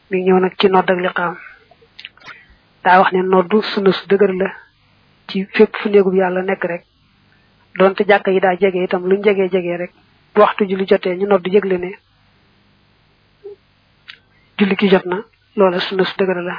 mi ñëw nag ci nodd ak liqaam daa wax ne noddu sunna su dëgër la ci fépp fu néegub yàlla nekk rek donte jàkka yi daa jege itam luñ jegee jegee rek bu waxtu julli jotee ñu nodd yëgle ne julli ki jot na loola sunna su dëgër la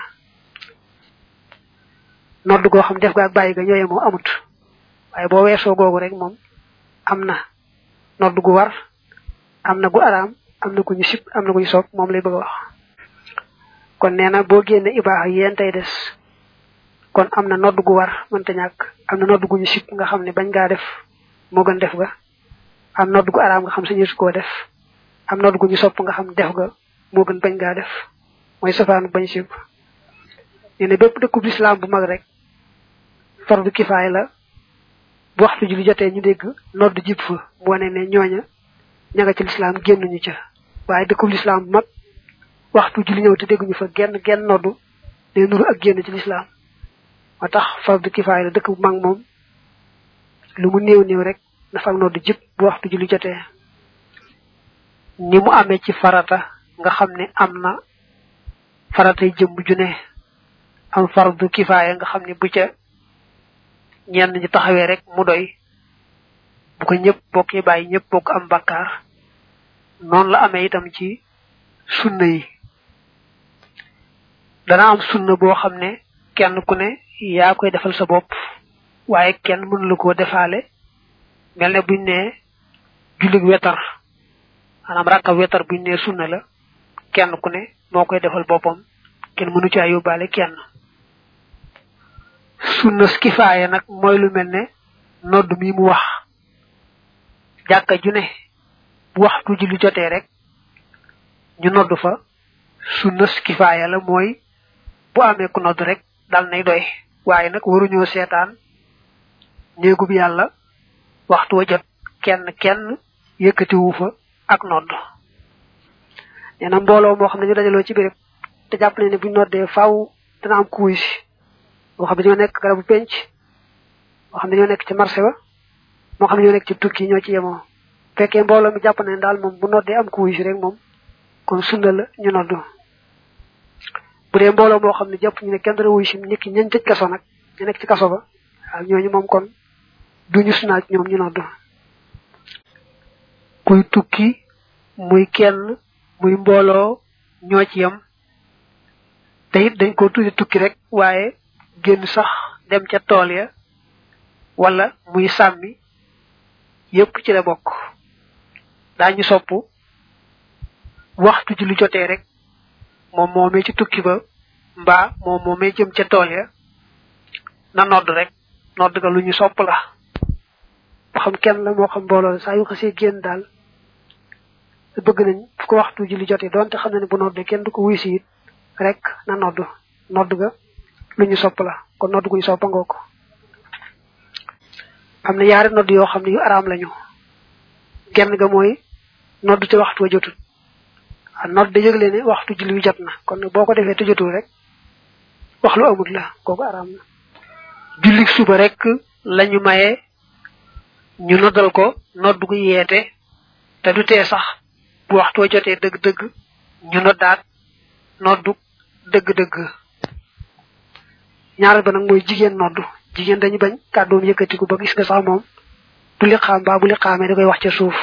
nodd goo xam def ga ak bàyyi ga ñooye moo amut waaye boo weesoo googu rek moom am na nodd gu war am na gu araam am na gu ñu sib am na gu ñu soog moom lay bëgg a wax kon nee na boo génne ibaaxa yéen tey des kon am na nodd gu war mënta ñàkk am na nodd gu ñu sib nga xam ne bañ ngaa def moo gën def ga am nodd gu araam nga xam sañu su koo def am nodd gu ñu sopp nga xam def ga moo gën bañ ngaa def mooy safaanu bañ sib nee na bépp dëkkub lislaam bu mag rek fardu kifaay la bu waxtu julli jotee ñu dégg nodd jib fa mu wane ne ñooña ña nga ci lislaam génnuñu ca waaye dëkkub lislaam bu mag waxtu julli ñëw te dégguñu fa genn genn noddu ne nuru ak génn ci lislaam moo tax fardu kifaay la dëkk bu mag moom lu mu néew néew rek na fa ak noddu jib bu waxtu julli jotee ni mu amee ci farata nga xam ne am na faratay jëmm ju ne am fardu kifaaya nga xam ne bu ca ñenn ñi taxawee rek mu doy bu ko ñëpp bokk ñu bàyyi ñëpp bokk am bakkaar noonu la amee itam ci sunna yi dana am sunna boo xam ne kenn ku ne yaa koy defal sa bopp waaye kenn mënu la koo defaale mel ne buñ ne jullig wetar maanaam rakka wetar buñ ne sunna la kenn ku ne moo koy defal boppam kenn mënu caa yóbbaale kenn sunna kifaaya nag mooy lu mel ne nodd mi mu wax jàkka ju ne bu waxtu julli jotee rek ñu nodd fa sunna kifaaya la mooy bu amee ku nodd rek dal nay doy waaye nag waruñoo seetaan néegub yàlla waxtu wa jot kenn kenn yëkkatiwu fa ak nodd nee na mbooloo moo xam ne ñu dajaloo ci béréb te jàpp nañ ne buñ noddee faaw dana am kuuy si moo xam ne ñoo nekk garabu penc moo xam ne ñoo nekk ci marché ba moo xam ne ñoo nekk ci tukki ñoo ci yemoo fekkee mbooloo mi jàpp nañ daal moom bu noddee am kuuy si rek moom kon sunna la ñu noddu bu dee mbooloo moo xam ne jàpp ñu ne kenn dara wuy si nit ki ñañ tëj kaso nag ñu nekk ci kaso ba waaw ñooñu moom kon duñu sunaaj ñoom ñu noddu kuy tukki muy kenn muy mbooloo ñoo ci yem te it dañ ko tuddi tukki rek waaye génn sax dem ca tool ya wala muy sàmmi yépp ci la bokk daañu sopp waxtu ji lu jotee rek moom moomee ci tukki ba mbaa moom moomee jëm ca tool ya na nodd rek nodd ga lu ñu sopp la moo xam kenn la moo xam mbooloo la saa yu xasee génn daal bëgg nañ fu ko waxtu ji lu jotee doonte xam na ne bu noddee kenn du ko wuy si it rek na nodd nodd ga lu ñu sopp la kon nodd gu ñu soppa ngoo ko am na yaari nodd yoo xam ne yu araam lañu genn ga mooy nodd te waxtu wa jotul a nodd da yëgle ne waxtu julli wi jot na kon boo ko defee te jotul rek wax lu amut la kooku araam na julli suba rek lañu maye ñu noddal ko nodd gu yeete te du tee sax bu waxtu wa jotee dëgg-dëgg ñu noddaat noddu dëgg-dëgg ñaareel ba nag mooy jigéen noddu jigéen dañu bañ kàddoom yëkkatiku ba gis nga sax moom bu li xaam baa bu li xaamee da koy wax ca suuf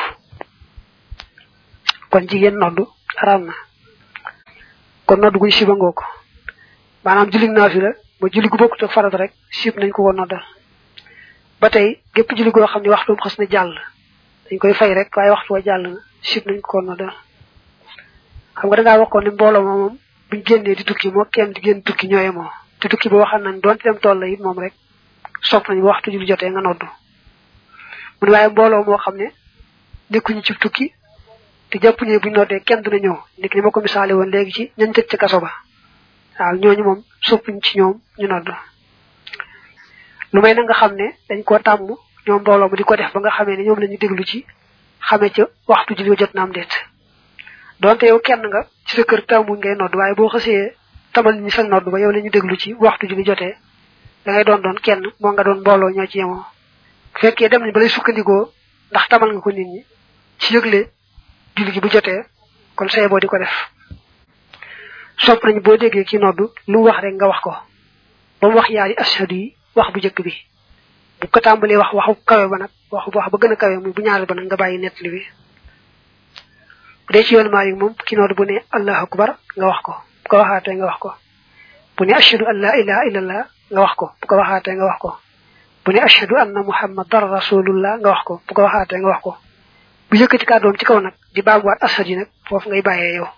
kon jigéen noddu araam na kon noddu guñ siba ngoo ko maanaam julli naafi la ba julli gu bokkut ak farat rek sib nañ ko ko noddal ba tey gépp julli goo xam ne waxtum xas na jàll dañ koy fay rek waaye waxtu wa jàll na sib nañ ko ko noddal xam nga dangaa waxoon ne mbooloo ma moom buñ génnee di tukki moo kenn di génn tukki ñooye moo te tukki ba waxal nañ doonte dem tool la it moom rek sopp nañ waxtu julli jotee nga noddu mu ne waaye mbooloo moo xam ne nekkuñu ci tukki te jàpp ne buñ noddee kenn dina ñëw nit ni ma ko misaale woon léegi ci ñañ tëj ci kaso ba waaw ñooñu moom soppuñ ci ñoom ñu nodd lu may na nga xam ne dañ koo tàmm ñoom mbooloo mu di ko def ba nga xamee ne ñoom la ñu déglu ci xamee ca waxtu julli jot na am déet donte yow kenn nga ci sa kër tàmmuñ ngay nodd waaye boo xasee tamal ñi sa nodd ba yow la ñu déglu ci waxtu julli jotee da ngay doon doon kenn moo nga doon mbooloo ñoo ci yemoo fekkee dem nañ ba lay sukkandikoo ndax tamal nga ko nit ñi ci yëgle julli gi bu jotee kon say boo di ko def sopp nañ boo déggee ci noddu lu wax rek nga wax ko ba mu wax yaari ashadu yi wax bu jëkk bi bu ko tàmbalee wax waxu kawe ba nag wax wax ba gën a kawe muy bu ñaareel ba nag nga bàyyi nettali bi bu dee ci yoon maa yi moom ki noddu bu ne allahu akbar nga wax ko bu ko waxaatee nga wax ko bu ne ashadu an la ilaha illallah nga wax ko bu ko waxaatee nga wax ko bu ne ashadu anna muhammadan rasulullah nga wax ko bu ko waxaatee nga wax ko bu yëkkati kàddoom ci kaw nag di baabuwaat ashad yi nag foofu ngay bàyyee yow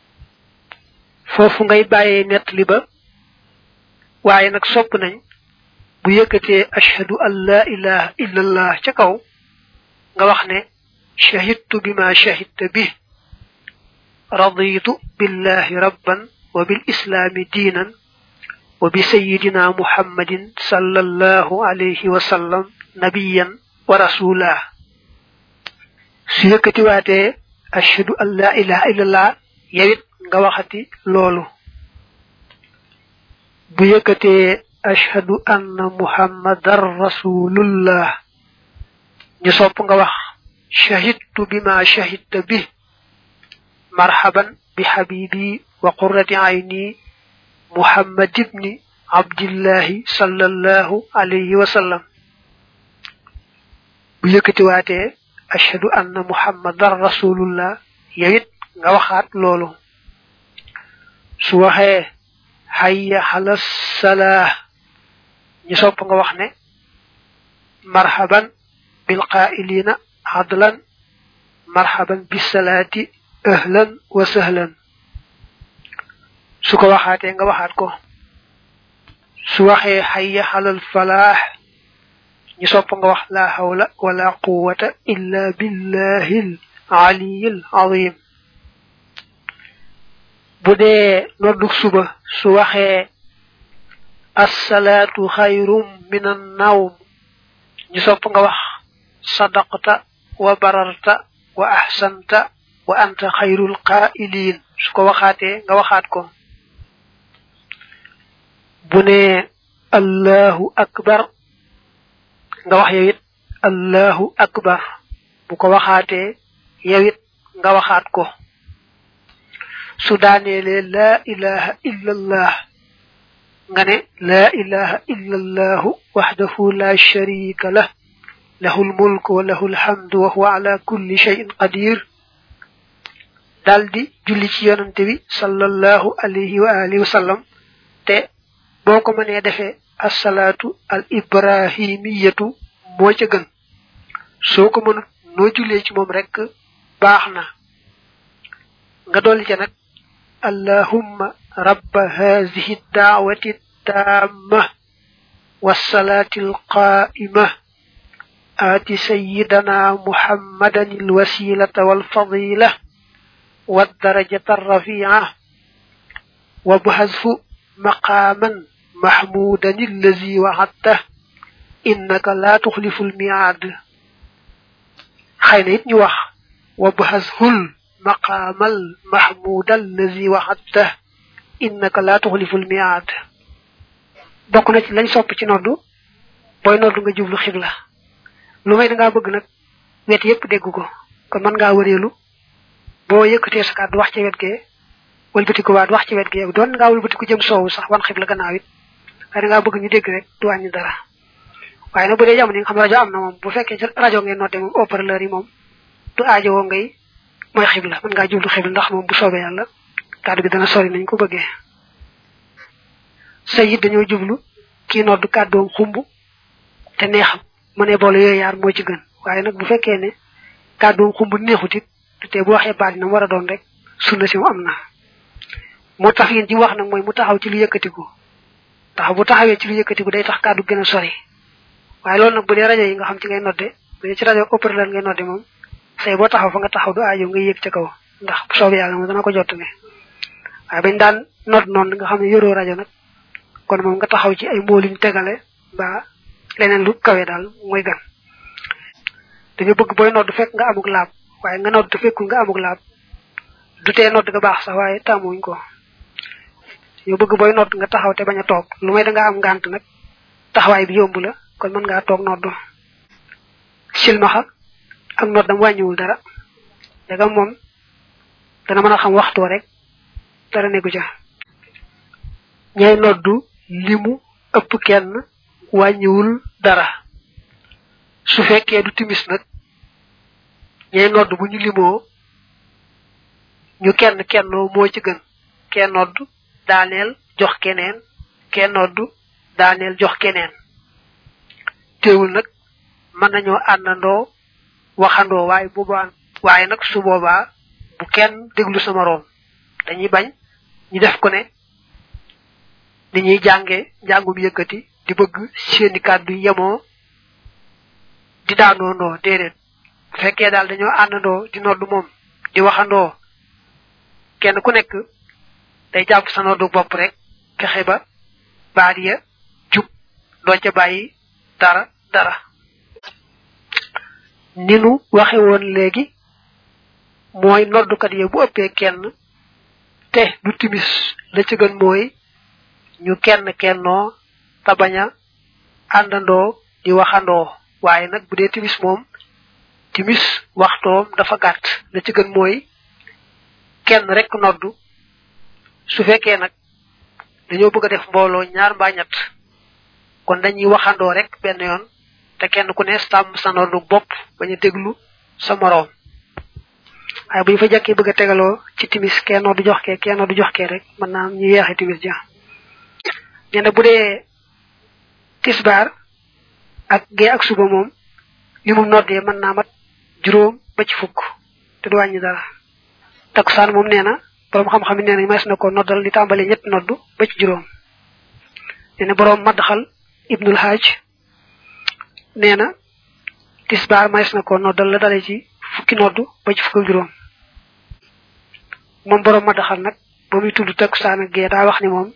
foofu ngay bàyyee nettali ba waaye nag sopp nañ bu yëkkatee ashhadu an la ilaha illallah ca kaw nga wax ne shahidtu bima shahidta bi raditu billahi rabban wa bil islami diinan wa bi sayidina muhammadin sallallahu alayhi wa sallam nabiyan wa rasula su yëkkatiwaatee ashhadu an la ilaha illallah yawit nga waxati loolu bu yëkkatee ashhadu anna muhammadan rasulullah ñu sopp nga wax shahidtu bima shahidta bi marhaban bi habibi wa qurrati ayni muhammad ibni abdillahi sallallahu alayhi wa sallam bu yëkkatiwaatee ashhadu anna muhammadan rasulullah yawit nga waxaat loolu su waxee hayya ala salah ñu sopp nga wax ne marhaban bil qaa'ilina adlan marhaban bis salati ahlan wa sahlan su ko waxaatee nga waxaat ko su waxee hayya alal falah ñu sopp nga wax la hawla wala quwwata illa billahil aliyil azim bu dee noddu suba su waxee assalaatu xayrum min an nawm ñu sopp nga wax sadaqta wa bararta wa ahsanta wa anta xayrul qaa'iliin su ko waxaatee nga waxaat ko bu ne allahu akbar nga wax yow it allahu akbar bu ko waxaatee yow it nga waxaat ko su daaneelee laa ilaha illa allah nga ne laa ilaha illa allahu waxdahu la sharika lah lahu lmulk wa lahu lhamdu wa huwa ala kulli shay'in qadir daldi julli ci yonante bi sallallahu alayhi wa alihi wa sallam te boo ko mënee defee assalaatu al ibrahimiyatu moo ca gën soo ko mënut noo jullee ci moom rek baax na nga dolli ca nag allahumma rabba hazihi daawati taamma wassalaati alqaa'ima aati sayyidana muhammadan alwasilata walfadila والدرجة الرفيعة وبحذف مقاما محمودا الذي وعدته إنك لا تخلف الميعاد خاينا ني واخ وبحذف المقام المحمود الذي وعدته إنك لا تخلف الميعاد bokk na ci lañ sopp ci noddu booy noddu nga jublu xibla lu may da ngaa bëgg nag wet yépp dégg ko kon mën ngaa wëreelu boo yëkkatee sa kàddu wax ci wet gee wëlbatiku waat wax ci wet gee doon ngaa wëlbatiku jëm soowu sax wan xibla gannaaw it waaye da ngaa bëgg ñu dégg rek du wàññi dara waaye nag bu dee jamono yi nga xam rajo am na moom bu fekkee ci rajo ngay noté moom haut-parleur yi moom du aajowoo ngay mooy xibla mën ngaa jublu xibla ndax moom bu soobee yàlla kàddu gi dana sori nañ ko bëggee sa it dañoo jublu kii noddu kàddoom xumb te neexam mu ne boole yooyu yaar moo ci gën waaye nag bu fekkee ne kàddoom xumb neexut it te bu waxee baat na war a doon rek sunna si mu am na moo tax yéen ji wax nag mooy mu taxaw ci lu yëkkatiku ndax bu taxawee ci lu yëkkatiku day tax kàddu gën a sori waaye loolu nag bu dee rajo yi nga xam ci ngay nodde bu dee ci rajo haut-parleur ngay nodde moom say boo taxaw fa nga taxaw du aajo nga yéeg ca kaw ndax bu soobee yàlla moom dana ko jottale waaye bañ daan nodd noonu nga xam ne yoroo rajo nag kon moom nga taxaw ci ay mbooliñ tegale ba leneen lu kawe daal mooy gan dañu bëgg booy nodd fekk nga amuk laab waaye nga nodd te fekkul nga amuk laab du tee nodd nga baax sax waaye tàmmuñ ko ñu bëgg booy nodd nga taxaw te bañ a toog lu may da nga am ngànt nag taxawaay bi yomb la kon mën ngaa toog nodd silmaxa ak noddam wàññiwul dara dagam moom dana mën a xam waxtu rek dara nekku ca ñay noddu limu ëpp kenn wàññiwul dara su fekkee du timis nag ñay nodd bu ñu limoo ñu kenn kennoo moo ci gën kenn nodd daaneel jox keneen kenn nodd daaneel jox keneen teewul nag mën nañoo àndandoo waxandoo waaye boobaa waaye nag su boobaa bu kenn déglu sa moroom dañuy bañ ñu def ko ne ni ñuy jànge njàngum yëkkati di bëgg seeni kàddu yemoo di daanoondoo déedéet bu fekkee daal dañoo àndandoo di noddu moom di waxandoo kenn ku nekk day jàpp sa noddu bopp rek fexe ba baat ya jub doo ca bàyyi dara dara ni nu waxe woon léegi mooy noddukat ya bu ëppee kenn te du timis la ci gën mooy ñu kenn kennoo te bañ a àndandoo di waxandoo waaye nag bu dee timis moom timis waxtoom dafa gàtt la ci gën mooy kenn rek noddu su fekkee nag dañoo bëgg a def mbooloo ñaar mbaa ñett kon dañuy waxandoo rek benn yoon te kenn ku ne sàmm sa noddu bopp bañ a déglu sa moroom waaye bu ñu fa jàkkee bëgg a tegaloo ci timis kenn noddu jox kee kenn noddu jox kee rek mën naa am ñu yeexe timis ja ñene bu dee tisbaar ak gee ak suba moom li mu noddee mën naa mat juróom ba ci fukk te du wàññi dara takkusaan moom nee na borom xam-xam yi nee nañ mas na ko noddal li tàmbalee ñett noddu ba ci juróom nee na borom maddaxal ibnul hajj nee na tisbaar mas na ko noddal la dale ci fukki noddu ba ci fukk ak juróom moom borom maddaxal nag ba muy tudd takkusaan ak gee daa wax ni moom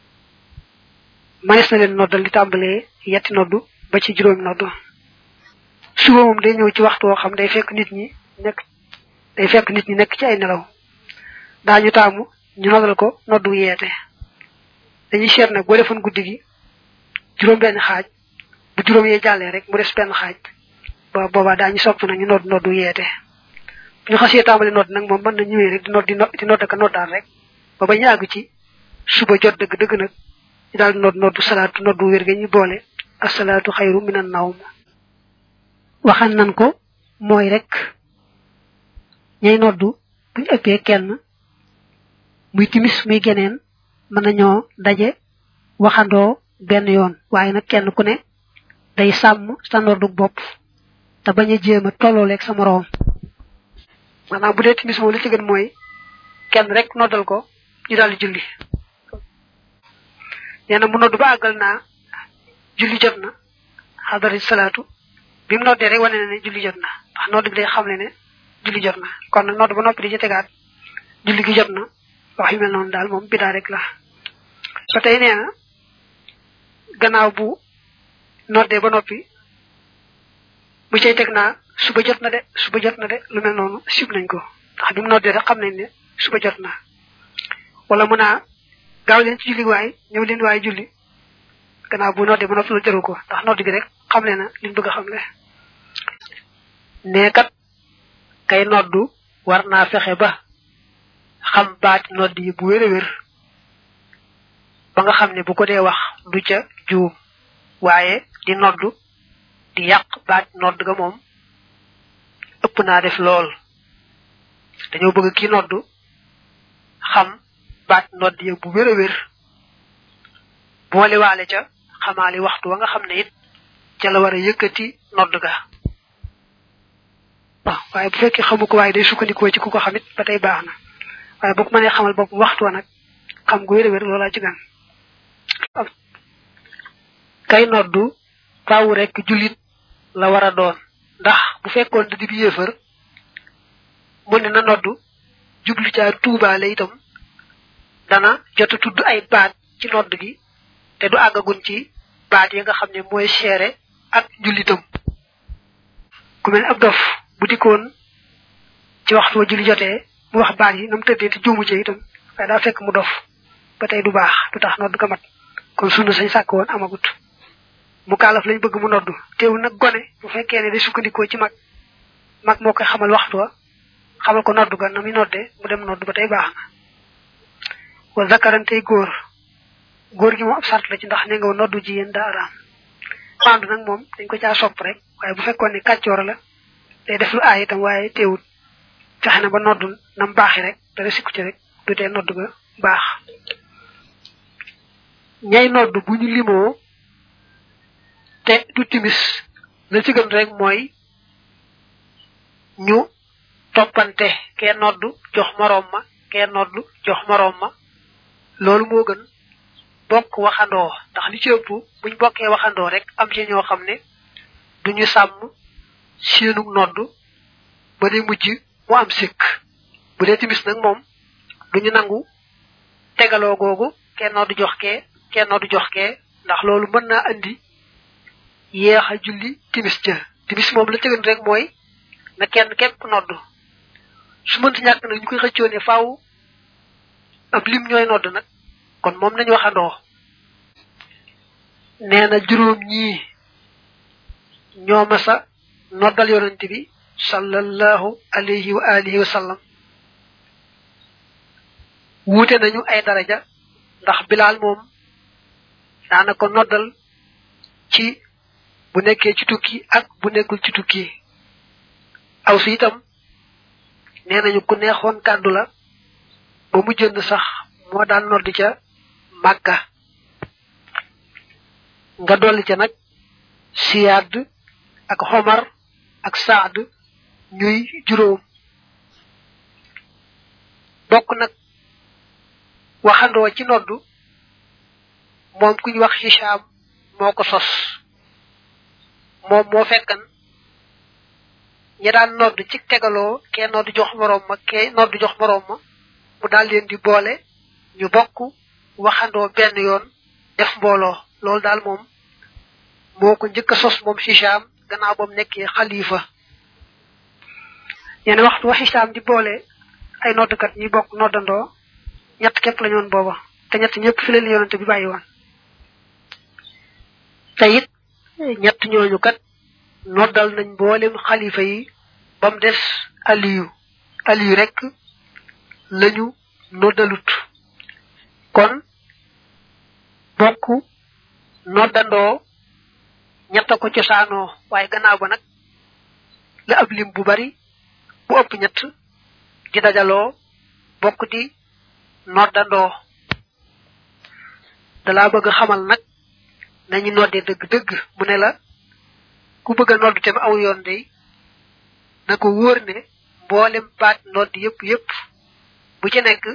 manes na leen noddal li tàmbalee yetti noddu ba ci juróomi noddu suba moom day ñëw ci waxtu woo xam day fekk nit ñi nekk day fekk nit ñi nekk ci ay nelaw daañu taamu ñu noddal ko noddu yeete dañuy seet nag boo defoon guddi gi juróom benn xaaj bu juróom yee jàllee rek mu des benn xaaj ba boobaa daañu sopp na ñu nodd noddu yeete bu ñu xasee tàmbali nodd nag moom mën na ñëwee rek di nodd di di nodd ka noddaal rek ba ba ñu àgg ci suba jot dëgg dëgg nag ñu daal di nodd noddu salaatu noddu wér ga ñu boole asalaatu xayru minan nawm waxan nan ko mooy rek ñay noddu buñ ëppee kenn muy timis muy geneen mën nañoo daje waxandoo benn yoon waaye nag kenn ku ne day sàmm sa noddu bopp te bañ a jéem a tollooleeg sa moroom maanaam bu dee timis moom li ci gën mooy kenn rek noddal ko ñu daal di julli nee na mu noddu ba àggal naa julli jot na xadari salaatu bi mu noddee rek wane na ne julli jot na ndax nodd bi day xamle ne julli jot na kon nag nodd ba noppi di ci tegaat julli gi jot na wax yu mel noonu daal moom bidaa rek la ba tey nee na gannaaw bu noddee ba noppi bu cay teg naa suba jot na de suba jot na de lu mel noonu sib nañ ko ndax bi mu noddee rek xam nañ ne suba jot na wala mun naa gaaw leen ci julli waay ñëw leen waay julli gannaaw bu noddee ba noppi loolu jaru ko ndax nodd bi rek xamle na liñ bëgg a xamle nee kat kay noddu war naa fexe ba xam baati nodd yi bu wér a wér ba nga xam ne bu ko dee wax du ca juum waaye di noddu di yàq baati nodd ga moom ëpp naa def lool dañoo bëgg ki noddu xam baati nodd yi bu wér a wér boole waale ca xamaali waxtu wa nga xam ne it ca la war a yëkkati nodd ga waaw waaye bu fekkee xamu ko waaye day sukkandikoo ci ku ko xamit ba tey baax na waaye bu ko mënee xamal bopp waxtu wa nag xam gu wér a wér loolaa ci gan kay noddu faaw rek jullit la war a doon ndax bu fekkoon da di bi yéefar mu ne na noddu jublu caa tuubaale itam dana jot a tudd ay baat ci nodd gi te du àggagun ci baat yi nga xam ne mooy seere ak jullitam ku mel ne ab dof bu dikkoon ci waxtu wa julli jotee mu wax baat yi na mu tëddee te juumu ci itam waaye daa fekk mu dof ba tey du baax du tax nodd ga mat kon sunna sañ sàkk woon amagut mu kaalaf lañ bëgg mu noddu teewul nag gone bu fekkee ne day sukkandikoo ci mag mag moo koy xamal waxtu wa xamal ko noddu ga na muy noddee mu dem noddu ba tey baax na wa zakarantey góor góor gi moom ab sart la ci ndax ne nga noddu jigéen daa araam maandu nag moom dañ ko caa sopp rek waaye bu fekkoon ne kàccoor la day def lu aay itam waaye teewut fexe na ba noddu nam baaxi rek dara sikku ci rek du tee noddu ga baax ñay noddu bu ñu limoo te du timis la ci gën rek mooy ñu toppante kee noddu jox moroom ma kee noddu jox moroom ma loolu moo gën bokk waxandoo ndax li ci ëpp buñ bokkee waxandoo rek am ci ñoo xam ne duñu sàmm seenu noddu ba day mujj mu am sikk bu dee timis nag moom duñu nangu tegaloo googu kenn noddu jox kee kenn noddu jox kee ndax loolu mën naa andi yeex a julli timis ja timis moom la tëgën rek mooy na kenn képp noddu su mënti ñàkk nag ñu koy xëccoo ne faaw ab lim ñooy nodd nag kon moom nañu waxandoo nee na juróom ñii ñoo masa noddal yonante bi sallallahu alayhi wa alihi wa sallam wuute nañu ay daraja ndax bilaal moom daana ko noddal ci bu nekkee ci tukki ak bu nekkul ci tukki aw si itam nee nañu ku neexoon kàddu la ba mu jënd sax moo daan nodd ca màkka nga dolli ca nag siyaad ak xomar ak saad ñuy juróom bokk nag waxandoo ci noddu moom ku ñu wax Hicham moo ko sos moom moo fekkan ña daan nodd ci tegaloo kee nodd jox moroom ma kee nodd jox moroom ma mu daal leen di boole ñu bokk waxandoo benn yoon def mbooloo loolu daal moom moo ko njëkk a sos moom Hicham gannaaw ba mu nekkee xalifa yenn waxtu wa Hicham di boole ay noddkat ñi bokk noddandoo ñett képp la ñoon booba te ñett ñëpp fi leen yonante bi bàyyi woon te it ñett ñooñu kat noddal nañ mboolem xalifa yi ba mu des aliyu aliyu rek lañu noddalut kon bokk noddandoo ñetta ko cosaanoo waaye gannaaw ba nag la ab lim bu bari bu ëpp ñett di dajaloo bokk di noddandoo dalaa bëgg xamal nag nañu noddee dëgg-dëgg mu ne la ku bëgg a nodd te aw yoon day na ko wóor ne mboolem baat nodd yépp yépp bu ci nekk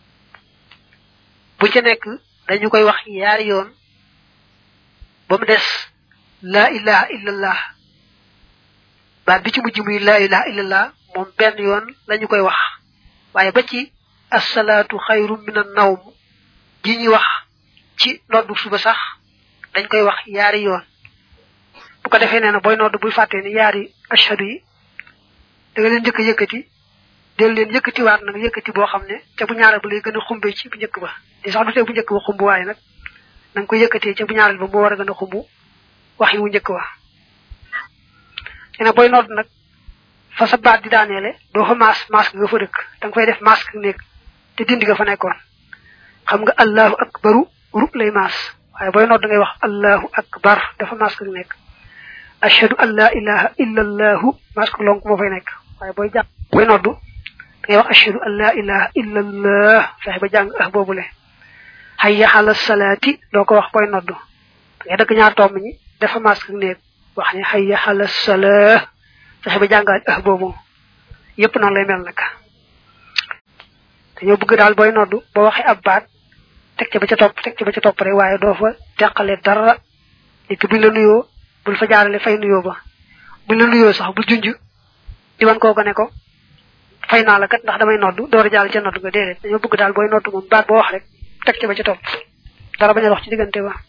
bu ci nekk dañu koy wax yaari yoon ba mu des laa ilaha illallah baat bi ci mujj muy laa ilaha illallah moom benn yoon lañu koy wax waaye ba ci assalaatu xayru min an nawm ji ñuy wax ci noddu suba sax dañ koy wax yaari yoon bu ko defee nee na booy nodd buy fàttee ni yaari ashhadu yi da nga leen njëkk yëkkati del leen yëkkati waat nag yëkkati boo xam ne ca bu ñaareel ba lay gën a xumbe ci bu njëkk ba di sax du tee bu njëkk ba xumb waaye nag na nga koy yëkkatee ca bu ñaareel ba moo war a gën a xumb wax yi wu njëkk wa nee na booy nodd nag fa sa baat di daaneele doo fa maas masque nga fa dëkk da nga fay def masque nekk te dindi nga fa nekkoon xam nga allahu akbaru rub lay maas waaye booy nodd ngay wax allahu akbar dafa masque nekk ashhadu an la ilaha illa allahu masque lonk moo fay nekk waaye booy jàng booy nodd ngay wax ashhadu an la ilaha illa allah fexe ba jàng ah boobule hayya ala salaati doo ko wax booy nodd ngay dëgg ñaar tomb ñi dafa masque nekk wax ne hayya ala salah fexe ba jàngaat ah boobu yépp noonu lay mel nag dañoo bëgg daal booy noddu ba waxee ab baat teg ca ba ca topp teg ca ba ca topp rek waaye doo fa teqale dara nit buñ la nuyoo bul fa jaarale fay nuyoo ba buñ la nuyoo sax bul junj di wan kooku ne ko fay naa la kat ndax damay noddu door a jàll ca noddu nga déedéet dañoo bëgg daal booy noddu moom baat boo wax rek teg ca ba ca topp dara bañ a wax ci diggante ba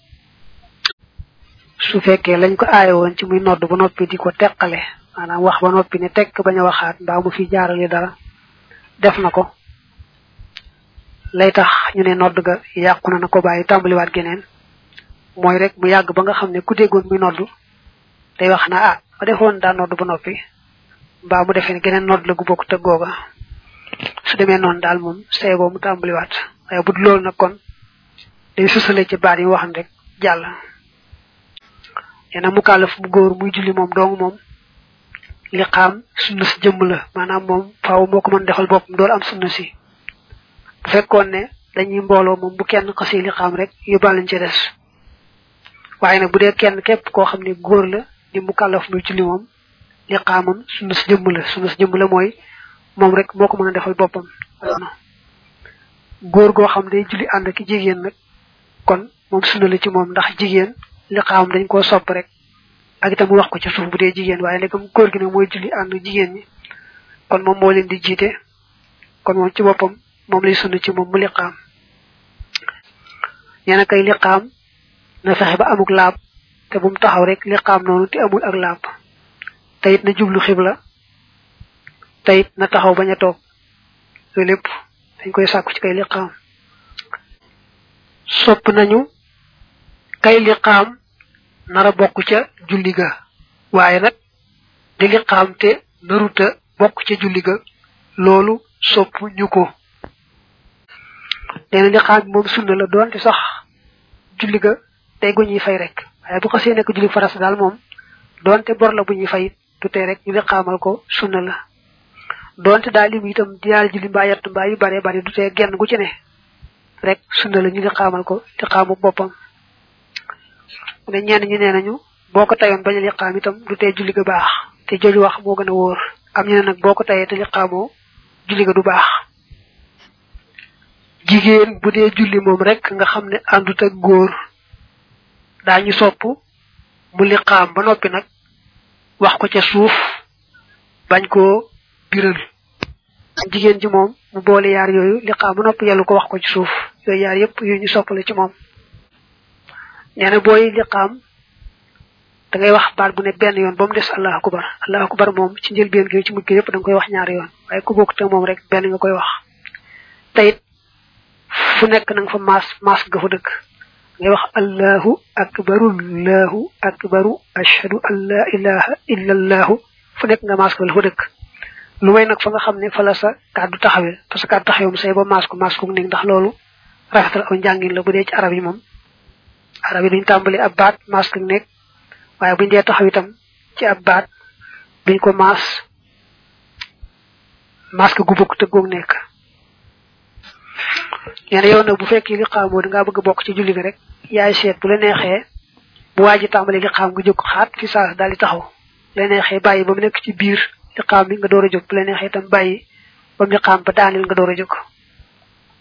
su fekkee lañ ko aaye woon ci muy nodd ba noppi di ko teqale maanaam wax ba noppi ne tekk bañ a waxaat mbaa mu fi jaarale dara def na ko lay tax ñu ne nodd ga yàqu na na ko bàyyi tàmbaliwaat geneen mooy rek mu yàgg ba nga xam ne ku déggoon muy nodd day wax na ah ma defoon daa nodd ba noppi mbaa mu defee ne geneen nodd la gu bokk tëg googa su demee noonu daal moom seegoo mu tàmbaliwaat waaye bu dul loolu nag kon day susale ci baat yi waxan rek jàll yena mu kàllaf bu góor muy julli moom dong moom li xaam sunna si jëmm la maanaam moom faaw moo ko mën defal boppam dool am sunna si bu fekkoon ne dañuy mbooloo moom bu kenn xasi li xaam rek yóbbaalañ ci des waaye nag bu dee kenn képp koo xam ne góor la di mu kàllaf muy julli moom li xaamam sunna si jëmm la sunna si jëmm la mooy moom rek moo ko mën a defal boppam góor goo xam day julli ànd ki jigéen nag kon moom sunna la ci moom ndax jigéen li xaamam dañ koo sopp rek ak itam mu wax ko ci suuf bu dee jigéen waaye ndegam góor gi nag mooy julli ànd jigéen ñi kon moom moo leen di jiite kon moom ci boppam moom lay sunna ci moom mu liqaam ñeena kay liqaam na fexe ba amuk laab te bu mu taxaw rek liqaam noonu te amul ak laab te it na jublu xibla te it na taxaw bañ a toog loolu lépp dañ koy sàkku ci kay liqaam sopp nañu kay liqaam nara bokk ca julli ga waaye nag di liqaam te naruta bokk ca julli ga loolu sopp ñu ko nee na liqaam bi moom sunna la doonte sax julli ga day gu ñuy fay rek waaye bu xasee nekk julli faras daal moom doonte bor la bu ñuy fay du tee rek ñu liqaamal ko sunna la doonte daal lim itam diyaal julli mbaa yett mbaa yu bare bare du tee genn gu ci ne rek sunna la ñu liqaamal ko liqaamu boppam mu ne ñenn ñu nee nañu boo ko tayoon bañ a liqaam itam du tee julli ga baax te jooju wax moo gën a wóor am ñu ne nag boo ko tayee te liqaamoo julli ga du baax jigéen bu dee julli moom rek nga xam ne àndut ak góor daañu sopp mu liqaam ba noppi nag wax ko ca suuf bañ koo biral jigéen ji moom mu boole yaar yooyu liqaam ba noppi yàllu ko wax ko ci suuf yooyu yaar yépp yu ñu soppale ci moom nee na booy liqaam da ngay wax baat bu ne benn yoon ba mu des allahu akbar allahu akbar moom ci njëlbeen gi ci mujj gi yépp da nga koy wax ñaari yoon waaye ku bokk te moom rek benn nga koy wax tayit fu nekk na nga fa maas maas nga fa dëkk ngay wax allahu akbaru allahu akbaru ashhadu an la ilaha illa allahu fu nekk nga maas ko la fa dëkk lu may nag fa nga xam ne fa la sa kàddu taxawee parce que kàddu taxawee mu say ba maas ko maas ko nekk ndax loolu rafetal aw njàngin la bu dee ci arab yi moom arab yi duñ tàmbali ab baat maas ko nekk waaye buñ dee taxaw itam ci ab baat duñ ko maas maas ko gu bokk te goog nekk ñene yow nag bu fekkee li xaamoo da ngaa bëgg bokk ci julli gi rek yaay seet bu la neexee bu waaji tàmbali li xaam nga jóg xaat fi saa daal di taxaw bu la neexee bàyyi ba mu nekk ci biir li xaam bi nga door a jóg bu la neexee itam bàyyi ba mu li xaam ba daaneel nga door a jóg